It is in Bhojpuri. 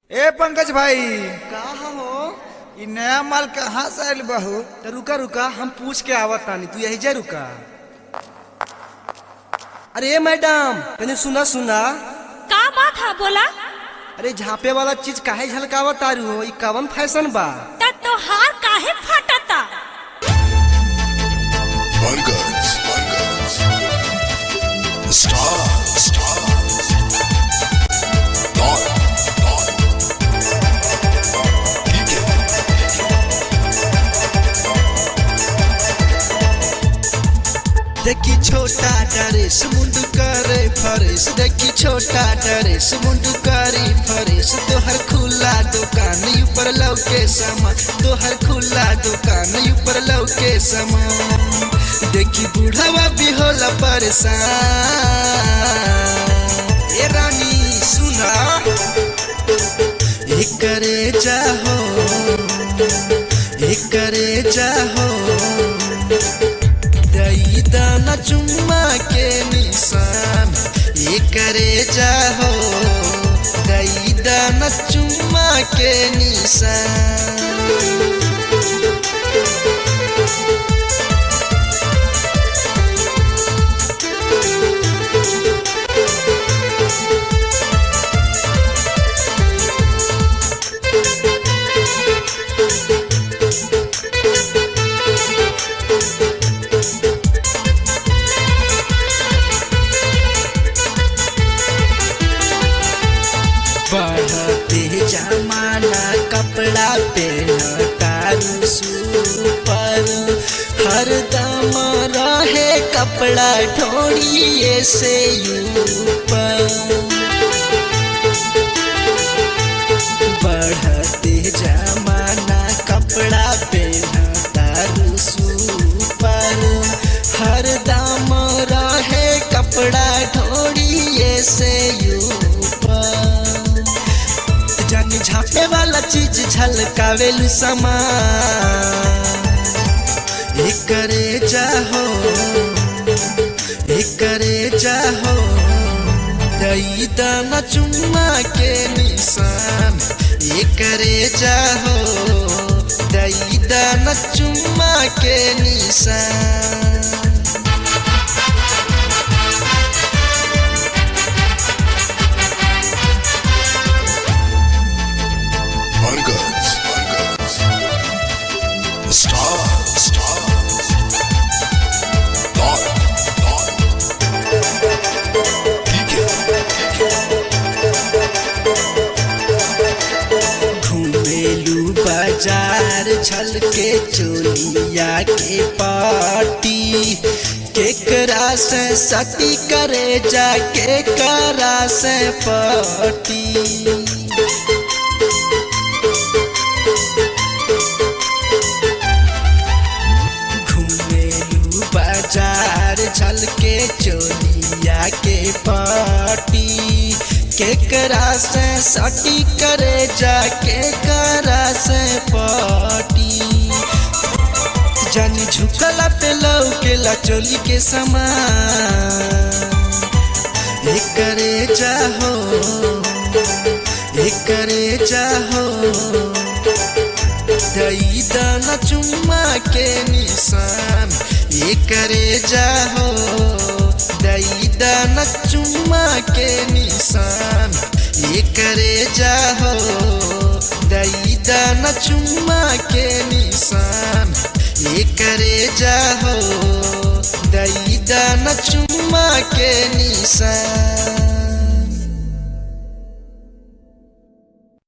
ए पंकज भाई का हो इ नया माल कहाँ से आयल बहू तो रुका रुका हम पूछ के आवत तानी तू यही जा रुका अरे मैडम तने सुना सुना का बात है बोला अरे झापे वाला चीज काहे झलकावत तारू हो ई कवन फैशन बा त तोहार काहे फटता Bunguns, Bunguns. The star, the star. Dawn, dawn. Geek it. देखी छोटा डरेस मुंडू करे फरेस देखी छोटा डरेस मुंडू करी फरेस तोहर खुला दुकान ऊपर लौके समा तोहर खुला दुकान ऊपर लौके समा देखी बूढ़ावा भी होला परेशान ए रानी सुना एक करे जाहो एक करे जाहो दई दाना चुम्मा के निशान ये करे जाहो दई दाना चुम्मा के निशान बढ़ते जमाना कपड़ा पहनता पर हर दम रहे कपड़ा ढोड़िए से ऊपर बढ़ते जमाना कपड़ा पहनता पर हर दम रहे कपड़ा ढोड़िए से ऊपर जानी झापे वाला चीज झलकावेलू समान एक करे जाहो एक करे जाहो दई दाना चुम्मा के निशान एक करे जाहो दई दाना चुम्मा के निशान Bunguns, Bunguns. The star, the star. Dawn, dawn. Geek it. घूमेलू बाजार छल के चोलिया के पाटी केकरा से सती करे जाके करा से पाटी घूमेलू बाजार छल के चोलिया के पाटी केकरा से सटी करे जाके करा से पाटी जानी झुकला पे लौकेला चोली के समान एक करे जाहो एक करे जाहो दई दाना चुम्मा के निशान ये करे जाहो दई दाना चुम्मा के निशान ये करे जाहो दई दाना चुम्मा के निशान ये करे जाहो दई दाना चुम्मा के निशान